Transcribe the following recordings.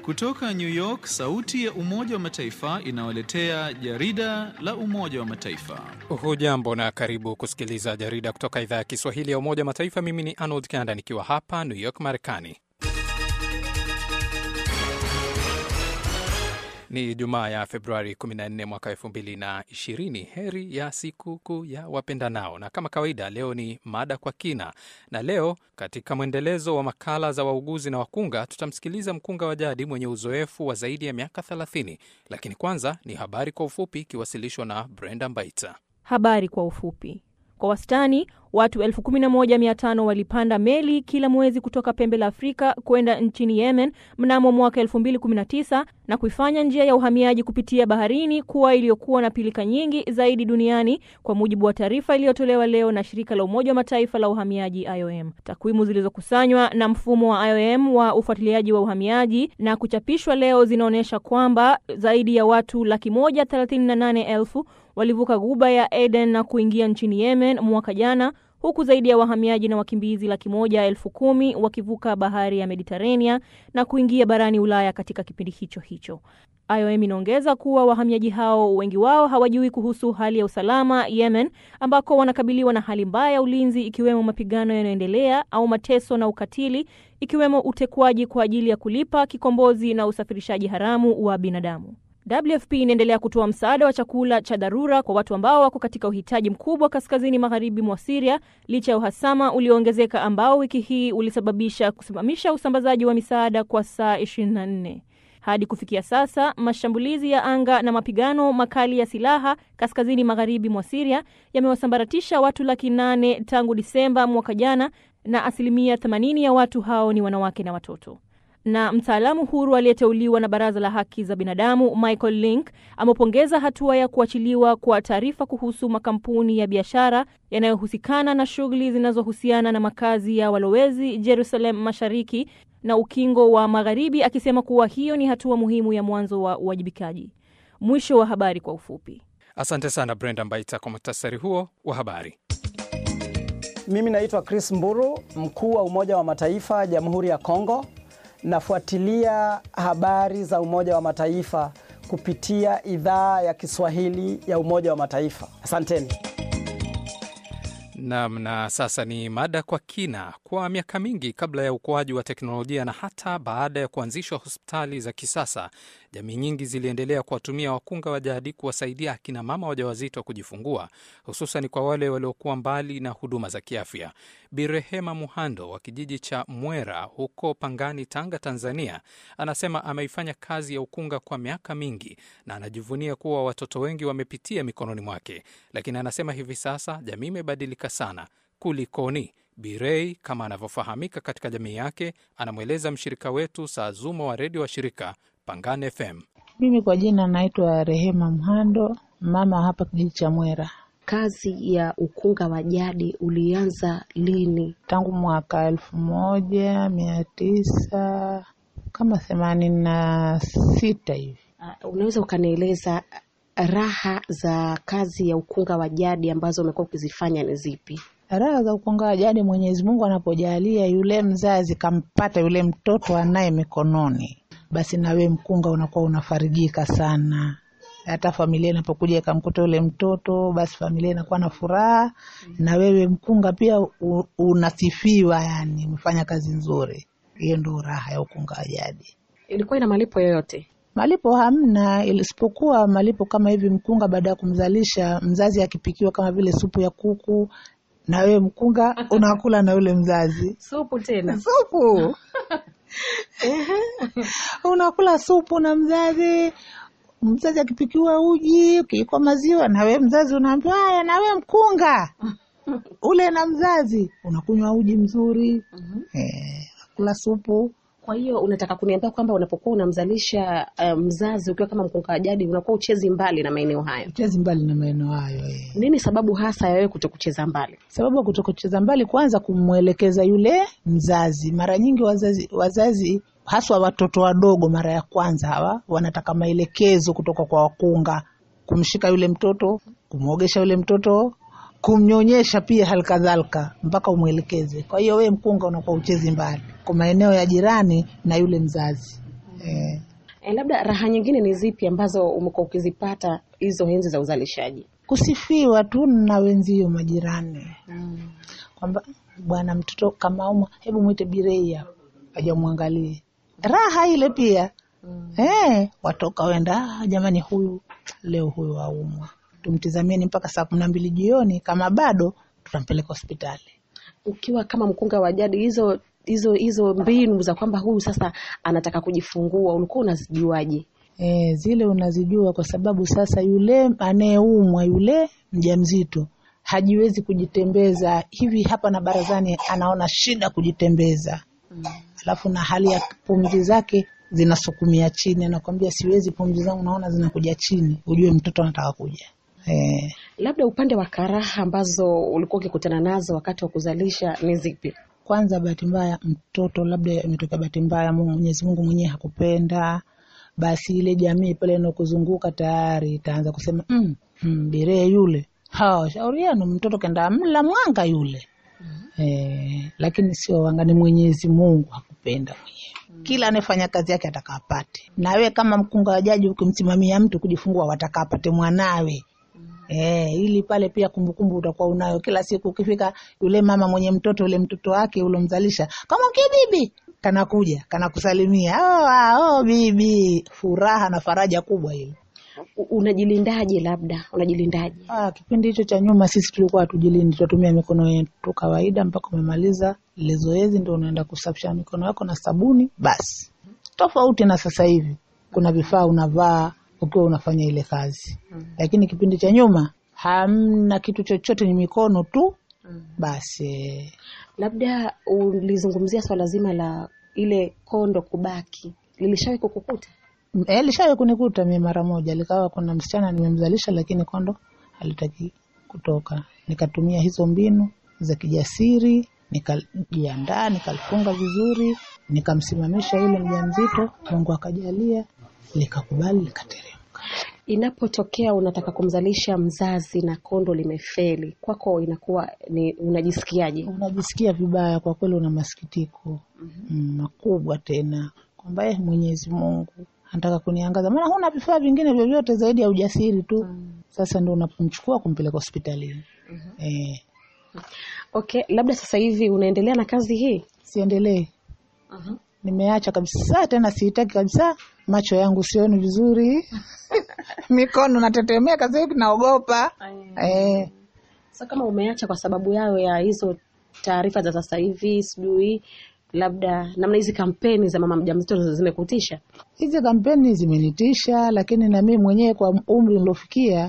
Kutoka New York, sauti ya Umoja wa Mataifa inawaletea jarida la Umoja wa Mataifa. Hujambo na karibu kusikiliza jarida kutoka idhaa ya Kiswahili ya Umoja wa Mataifa. Mimi ni Arnold Kanda nikiwa hapa New York, Marekani. Ni Jumaa ya Februari 14 mwaka 2020. Heri ya sikukuu ya wapendanao, na kama kawaida leo ni mada kwa kina, na leo katika mwendelezo wa makala za wauguzi na wakunga tutamsikiliza mkunga wa jadi mwenye uzoefu wa zaidi ya miaka 30. Lakini kwanza ni habari kwa ufupi ikiwasilishwa na Brenda Mbaita. Habari kwa ufupi. Kwa wastani watu 11,500 walipanda meli kila mwezi kutoka pembe la Afrika kwenda nchini Yemen mnamo mwaka 2019 na kuifanya njia ya uhamiaji kupitia baharini kuwa iliyokuwa na pilika nyingi zaidi duniani, kwa mujibu wa taarifa iliyotolewa leo na shirika la Umoja wa Mataifa la uhamiaji IOM. Takwimu zilizokusanywa na mfumo wa IOM wa ufuatiliaji wa uhamiaji na kuchapishwa leo zinaonyesha kwamba zaidi ya watu laki moja thelathini na nane elfu walivuka ghuba ya Aden na kuingia nchini Yemen mwaka jana huku zaidi ya wahamiaji na wakimbizi laki moja elfu kumi wakivuka bahari ya Mediterania na kuingia barani Ulaya katika kipindi hicho hicho. IOM inaongeza kuwa wahamiaji hao wengi wao hawajui kuhusu hali ya usalama Yemen, ambako wanakabiliwa na hali mbaya ya ulinzi, ikiwemo mapigano yanayoendelea au mateso na ukatili, ikiwemo utekwaji kwa ajili ya kulipa kikombozi na usafirishaji haramu wa binadamu. WFP inaendelea kutoa msaada wa chakula cha dharura kwa watu ambao wako katika uhitaji mkubwa kaskazini magharibi mwa Siria licha ya uhasama ulioongezeka ambao wiki hii ulisababisha kusimamisha usambazaji wa misaada kwa saa 24. Hadi kufikia sasa, mashambulizi ya anga na mapigano makali ya silaha kaskazini magharibi mwa Siria yamewasambaratisha watu laki nane tangu Disemba mwaka jana, na asilimia 80 ya watu hao ni wanawake na watoto na mtaalamu huru aliyeteuliwa na Baraza la Haki za Binadamu Michael Link amepongeza hatua ya kuachiliwa kwa taarifa kuhusu makampuni ya biashara yanayohusikana na shughuli zinazohusiana na makazi ya walowezi Jerusalem Mashariki na Ukingo wa Magharibi, akisema kuwa hiyo ni hatua muhimu ya mwanzo wa uwajibikaji. Mwisho wa habari kwa ufupi. Asante sana Brenda Mbaita kwa muhtasari huo wa habari. Mimi naitwa Chris Mburu, mkuu wa Umoja wa Mataifa Jamhuri ya Kongo. Nafuatilia habari za Umoja wa Mataifa kupitia idhaa ya Kiswahili ya Umoja wa Mataifa. Asanteni. Nam, na sasa ni mada kwa kina. Kwa miaka mingi kabla ya ukuaji wa teknolojia na hata baada ya kuanzishwa hospitali za kisasa, jamii nyingi ziliendelea kuwatumia wakunga wa jadi kuwasaidia akina mama wajawazito kujifungua, hususan kwa wale waliokuwa mbali na huduma za kiafya. Birehema Muhando wa kijiji cha Mwera huko Pangani, Tanga, Tanzania, anasema ameifanya kazi ya ukunga kwa miaka mingi na anajivunia kuwa watoto wengi wamepitia mikononi mwake, lakini anasema hivi sasa jamii imebadilika sana. Kulikoni? Birei kama anavyofahamika katika jamii yake, anamweleza mshirika wetu Saazuma wa redio wa shirika Pangani FM. Mimi kwa jina naitwa Rehema Mhando, mama hapa kijiji cha Mwera. Kazi ya ukunga wa jadi ulianza lini? Tangu mwaka elfu moja mia tisa kama themanini na sita hivi. Uh, unaweza ukanieleza raha za kazi ya ukunga wa jadi ambazo umekuwa ukizifanya ni zipi? Raha za ukunga wa jadi, Mwenyezi Mungu anapojalia yule mzazi kampata yule mtoto anaye mikononi, basi nawe mkunga unakuwa unafarijika sana. Hata familia inapokuja ikamkuta yule mtoto, basi familia inakuwa na furaha, na wewe mkunga pia u, unasifiwa, yani umefanya kazi nzuri. Hiyo ndio raha ya ukunga wa jadi. Ilikuwa ina malipo yoyote? Malipo hamna, isipokuwa malipo kama hivi, mkunga baada ya kumzalisha mzazi akipikiwa kama vile supu ya kuku, na wewe mkunga unakula na yule mzazi Supu tena? supu unakula supu na mzazi. Mzazi akipikiwa uji, ukiikwa maziwa, na wewe mzazi unaambiwa haya, na wewe mkunga ule na mzazi unakunywa uji mzuri, eh, kula supu Kwa hiyo unataka kuniambia kwamba unapokuwa unamzalisha uh, mzazi ukiwa kama mkunga wa jadi unakuwa uchezi mbali na maeneo hayo? chezi mbali na maeneo hayo eh. Nini sababu hasa ya wewe kuto kucheza mbali? Sababu ya kutokucheza mbali, kwanza kumwelekeza yule mzazi. Mara nyingi wazazi, wazazi haswa watoto wadogo, mara ya kwanza hawa wanataka maelekezo kutoka kwa wakunga, kumshika yule mtoto, kumwogesha yule mtoto, kumnyonyesha pia halikadhalika, mpaka umwelekeze. Kwa hiyo wewe mkunga unakuwa uchezi mbali kwa maeneo ya jirani na yule mzazi eh. E, labda raha nyingine ni zipi ambazo umekuwa ukizipata hizo enzi za uzalishaji? kusifiwa tu na wenzio majirani kwamba bwana mtoto kama umwa hebu mwite birei hapa aja mwangalie raha ile pia eh, watoka wenda "Ah, jamani huyu leo huyu aumwa tumtizamieni mpaka saa kumi na mbili jioni kama bado tutampeleka hospitali Ukiwa kama mkunga wa jadi, hizo hizo hizo mbinu za kwamba huyu sasa anataka kujifungua ulikuwa unazijuaje? E, zile unazijua kwa sababu sasa yule anayeumwa yule mjamzito hajiwezi kujitembeza hivi hapa na barazani, anaona shida kujitembeza alafu na hali ya pumzi zake zinasukumia chini, anakwambia siwezi, pumzi zangu naona zinakuja chini, ujue mtoto anataka kuja e, Labda upande wa karaha ambazo ulikuwa ukikutana nazo wakati wa kuzalisha ni zipi? kwanza bahati mbaya mtoto labda imetokea bahati mbaya, Mungu- Mwenyezi Mungu mwenyewe hakupenda, basi ile jamii pale inakuzunguka tayari itaanza kusema mm, mm, biree yule, ha shauri yenu, mtoto kenda mla mwanga yule eh, lakini sio wanga, ni Mwenyezi Mungu hakupenda mwenyewe. Kila anayefanya kazi yake ataka apate, na wewe kama mkunga wa jaji ukimsimamia mtu kujifungua, wataka apate mwanawe Eh, ili pale pia kumbukumbu utakuwa unayo kila siku. Ukifika yule mama mwenye mtoto yule mtoto wake ulomzalisha, kama mke bibi, kanakuja kanakusalimia, oh, ah, oh, bibi, furaha na faraja kubwa ile. U- Unajilindaje? Labda unajilindaje? Ah, kipindi hicho cha nyuma sisi tulikuwa hatujilindi, tunatumia mikono yetu kawaida mpaka umemaliza ile zoezi, ndio unaenda kusafisha mikono yako na sabuni basi. Tofauti na sasa hivi, kuna vifaa unavaa ukiwa unafanya ile kazi, lakini kipindi cha nyuma hamna kitu chochote, ni mikono tu basi. Labda ulizungumzia swala zima la ile kondo kubaki, lilishawahi kukukuta? Eh, lishawahi kunikuta mimi mara moja, likawa kuna msichana nimemzalisha, lakini kondo halitaki kutoka. Nikatumia hizo mbinu za kijasiri, nikajiandaa, nikalifunga vizuri, nikamsimamisha yule mjamzito. Mungu akajalia likakubali, likateremka. Inapotokea unataka kumzalisha mzazi na kondo limefeli, kwako inakuwa ni unajisikiaje? Unajisikia vibaya kwa kweli, una masikitiko mm, makubwa tena kwamba eh, Mwenyezi Mungu anataka kuniangaza, maana huna vifaa vingine vyovyote zaidi ya ujasiri tu. Sasa ndo unapomchukua kumpeleka hospitalini. Eh, Okay, labda sasa hivi unaendelea na kazi hii? siendelee, nimeacha kabisa, tena sihitaki kabisa. Macho yangu sioni vizuri, mikono natetemeka, sasa hivi naogopa eh. Sasa kama umeacha kwa sababu yao ya hizo taarifa za sasa hivi, sijui labda namna hizi kampeni za mama mjamzito zimekutisha? Hizi kampeni zimenitisha, lakini na mimi mwenyewe kwa umri nilofikia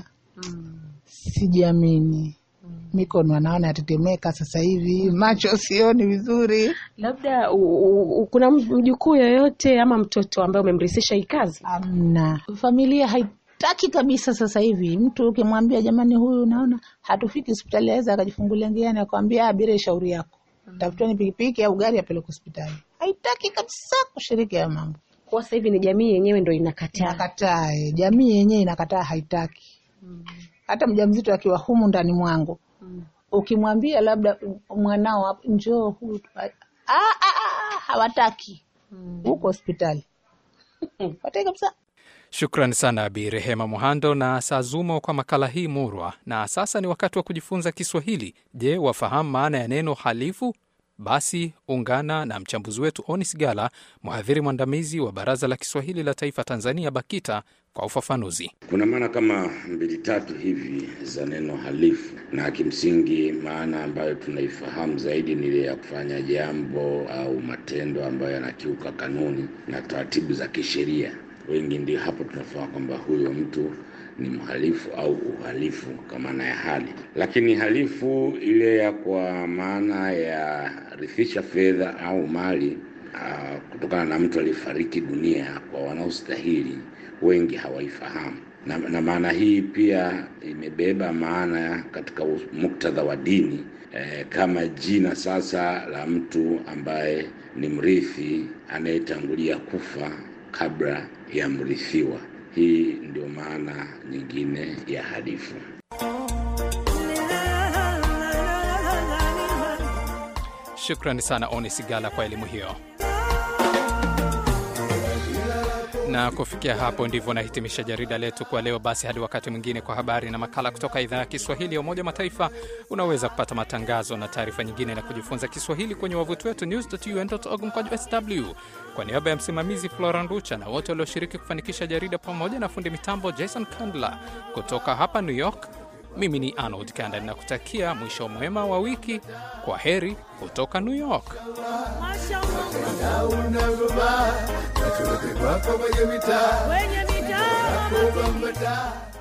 sijiamini. Mikono anaona yatetemeka sasa hivi, macho sioni vizuri. Labda u, u, kuna mjukuu yoyote ama mtoto ambaye umemrithisha hii kazi? Amna, familia haitaki kabisa sasa hivi. Mtu ukimwambia jamani, huyu naona hatufiki hospitali, aweza akajifungulia njiani akwambia abire shauri yako, tafuteni pikipiki au gari apeleke hospitali. Haitaki kabisa kushiriki hayo mambo, Kwa sasa hivi ni jamii yenyewe ndo inakataa. inakataa. eh, Jamii yenyewe inakataa, haitaki. Hata mjamzito akiwa humu ndani mwangu ukimwambia labda mwanao hapo, njoo huyu tu- ah, ah, ah, hawataki huko hospitali, hawataki kabisa. Shukrani sana Bi Rehema Muhando na Sazumo kwa makala hii murwa. Na sasa ni wakati wa kujifunza Kiswahili. Je, wafahamu maana ya neno halifu? Basi ungana na mchambuzi wetu Onis Gala, mhadhiri mwandamizi wa Baraza la Kiswahili la Taifa Tanzania, BAKITA, kwa ufafanuzi. Kuna maana kama mbili tatu hivi za neno halifu, na kimsingi maana ambayo tunaifahamu zaidi ni ile ya kufanya jambo au matendo ambayo yanakiuka kanuni na taratibu za kisheria. Wengi ndio hapo tunafahamu kwamba huyo mtu ni mhalifu au uhalifu kwa maana ya hali. Lakini halifu ile ya kwa maana ya rithisha fedha au mali ah, kutokana na mtu aliyefariki dunia kwa wanaostahili wengi hawaifahamu na, na maana hii pia imebeba maana katika us- muktadha wa dini eh, kama jina sasa la mtu ambaye ni mrithi anayetangulia kufa kabla ya mrithiwa. Hii ndio maana nyingine ya halifu. Shukrani sana Onis Gala kwa elimu hiyo. Na kufikia hapo ndivyo nahitimisha jarida letu kwa leo. Basi hadi wakati mwingine, kwa habari na makala kutoka idhaa ya Kiswahili ya Umoja wa Mataifa. Unaweza kupata matangazo na taarifa nyingine na kujifunza Kiswahili kwenye wavuti wetu news.un.org mkwaju sw. Kwa niaba ya msimamizi Floran Rucha na wote walioshiriki kufanikisha jarida pamoja na fundi mitambo Jason Kandler kutoka hapa New York, mimi ni Arnold Kanda ninakutakia mwisho mwema wa wiki. Kwa heri kutoka New York. unavyoba machote kwako kwenye mitaa Kwenye mitaa Nakupa mbataa